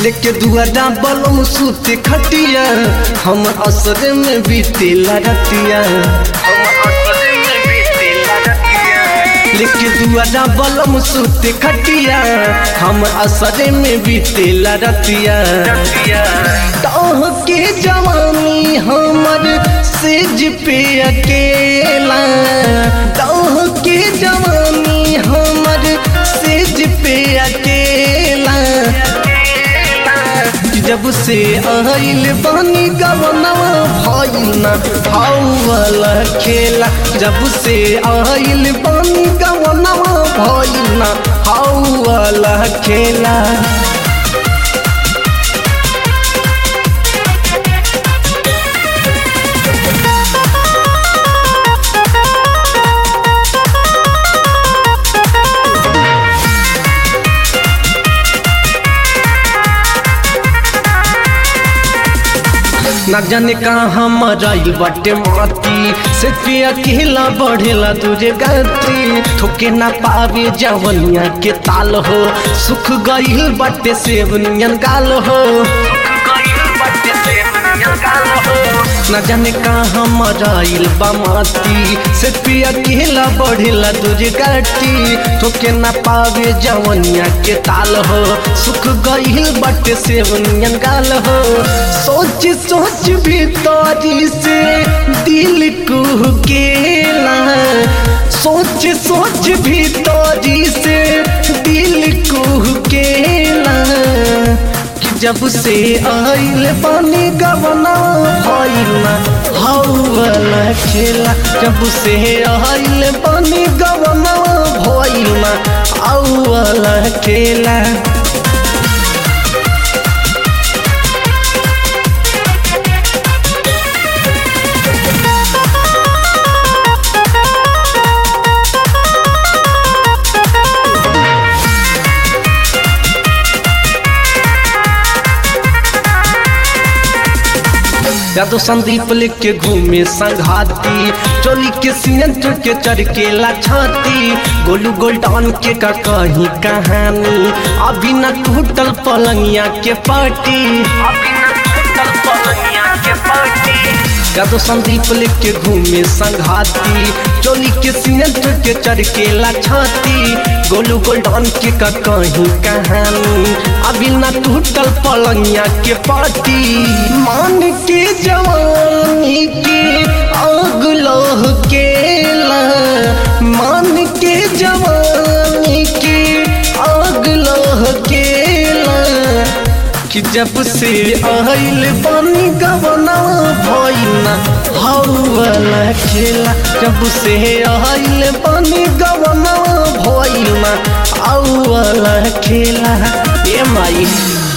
लेके दुआरा बलम सूते खटिया हम असर में बीतेला रतिया लेके दुआरा बलम सूते खटिया हम असर में बीतेला रतिया तोह के जवानी हमर सेज पे अकेला तोह के जवानी हमर सेज पे अकेला जब से आइल बानी गवनवा भइल ना वाला खेला जब से आइल बानी गवनवा भइल ना वाला खेला न जाने कहाँ मराइल बाटे माती से पे अकेला बढ़ेला तुझे गति ठोके ना पावे जवनिया के ताल हो सुख गईल बाटे सेवनियन गाल हो न जाने कहाँ मराइल बा माती से पे अकेला बढ़ेला तुझे गति ठोके ना पावे जवनिया के ताल हो सुख गईल बाटे सेवनियन गाल हो सोच सोच भीतरी से दिल कुहकेला सोच सोच भीतरी से दिल कुहकेला कि जब से आइल पानी गवना भइला हौला खेला जब से आइल पानी गवना भइला औला खेला यादव संदीप लेके घूमे संघाती चोली के सीएंट के चरकेला छाती गोलू गोल्डन के का कहीं कहानी अभी न टूटल पलंगिया के पार्टी अभी न टूटल पलंगिया के पार्टी यादव संदीप लेके घूमे संघाती चोली के सीएंट के चरकेला छाती गोलू गोल्डन के का कहीं कहानी अभी न टूटल पलंगिया के पार्टी मान के जवानी के आग लोह केला मान के जवानी के आग लोह केला कि जब से आइल पानी गवना भइना हौला खेला जब से आइल पानी गवना भइना औला खेला ए माई